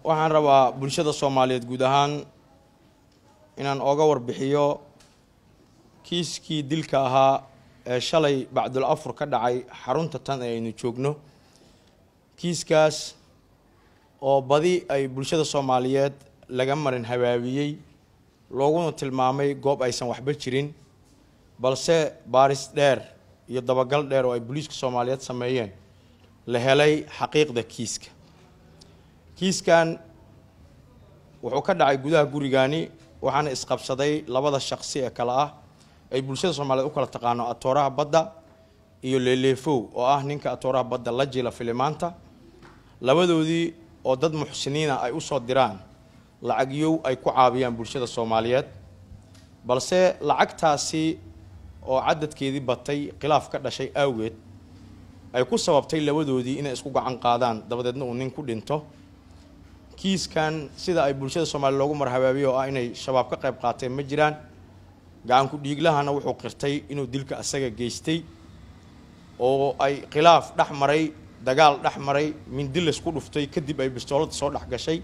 waxaan rabaa bulshada soomaaliyeed guud ahaan inaan ooga warbixiyo kiiskii dilka ahaa ee shalay bacdul afur ka dhacay xarunta tan ee aynu joogno kiiskaas oo badi ay bulshada soomaaliyeed laga marin habaabiyey looguna tilmaamay goob aysan waxba jirin balse baaris dheer iyo dabagal dheer oo ay booliiska soomaaliyeed sameeyeen la helay xaqiiqda kiiska kiiskan wuxuu ka dhacay gudaha gurigani waxaana isqabsaday labada shaqsi ee kale ah ay bulshada soomaaliyeed u kala taqaano atooraha badda iyo leeleefow oo ah ninka atooraha badda la jila filimaanta labadoodii oo dad muxsiniina ay usoo diraan lacagyow ay ku caabiyaan bulshada soomaaliyeed balse lacagtaasi oo cadadkeedii batay khilaaf ka dhashay awgeed ay ku sababtay labadoodii inay isku gacan qaadaan dabadeedna uu nin ku dhinto kiiskan sida ay bulshada soomaaliya loogu marhabaabiyo oo ah inay shabaab ka qayb qaateen ma jiraan gacanku dhiiglahana wuxuu qirtay inuu dilka asaga geystay oo ay khilaaf dhex maray dagaal dhex maray mindi laysku dhuftay kadib ay bistoolada soo dhex gashay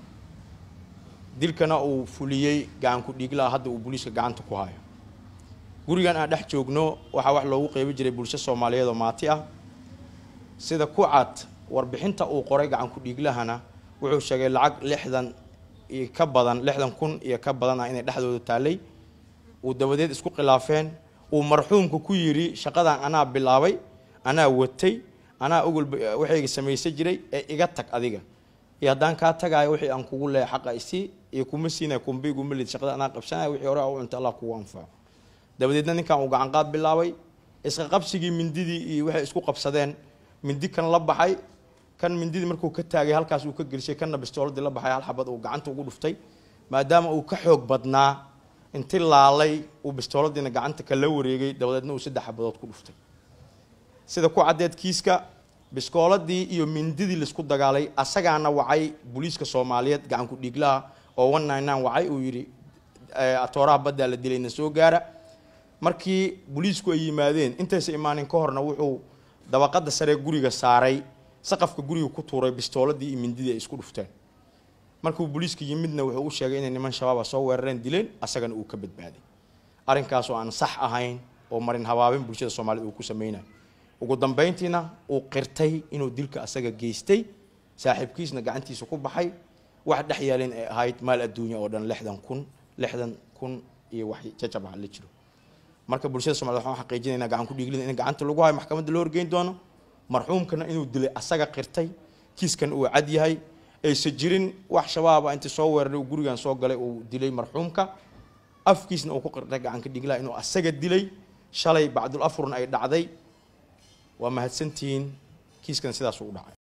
dilkana uu fuliyey gacanku dhiiglaha hadda uu booliiska gacanta ku hayo gurigan aan dhex joogno waxaa wax loogu qeybi jiray bulsho soomaaliyeed oo maati ah sida ku cad warbixinta uu qoray gacanku dhiiglahana wuxuu sheegay lacag lixdan iyo ka badan lixdan kun iyo ka badan ah inay dhexdooda taalay uu dabadeed isku khilaafeen uu marxuumka ku yidhi shaqadan anaa bilaabay anaa watay anaa ogol waxayga samaysan jiray ee iga tag adiga iyo haddaan kaa tagaayo wixii aan kugu leehay xaqa isii iyo kuma siinaya kumba iguma lid shaqada anaa qabsanaya wixii hore u cunta allah kugu anfaco dabadeedna ninkan uu gacanqaad bilaabay isqa qabsigii mindidii iyo waxay isku qabsadeen mindi kan la baxay kan mindidii markuu ka taagay halkaas uu ka gelisay kanna bistooladii la baxay hal xabad uu gacanta ugu dhuftay maadaama uu ka xoog badnaa inti laalay uu bistooladiina gacanta kala wareegay dabadeedna uu saddex xabadood ku dhuftay sida ku caddeed kiiska biskooladii iyo mindidii laisku dagaalay asagaana wacay booliiska soomaaliyeed gacanku dhiiglaha oo one nine nine wacay uu yidhi atooraha baddaa la dilayna soo gaara markii booliisku ay yimaadeen intaysa imaanin ka horna wuxuu dabaqada saree guriga saaray saqafka guriga ku tuuray bistooladii iyo mindidii ay isku dhufteen markuu booliiska yimidna wuxuu u sheegay inay niman shabaaba soo weerareen dileen asagana uu ka badbaaday arrinkaas oo aan sax ahayn oo marin habaabin bulshada soomaaliyed uu ku sameynayo ugu dambeyntiina uu qirtay inuu dilka asaga geystay saaxiibkiisna gacantiisa ku baxay wax dhex yaalin ay ahayd maal adduunya oo dhan lixdan kun lixdan kun iyo wax jajab ah la jiro marka bulshada somaliyed waxaan xaqiijinaynaa gacan ku dhiiglida in gacanta lagu hayo maxkamadda loo horgeyn doono marxuumkana inuu dilay asaga qirtay kiiskan uu cad yahay aysan jirin wax shabaaba intii soo weeraray uu gurigan soo galay uu dilay marxuumka afkiisna uu ku qirtay gacanka dhiglaha inuu asaga dilay shalay bacdul afurna ay dhacday waa mahadsantihiin kiiskan sidaas u dhacay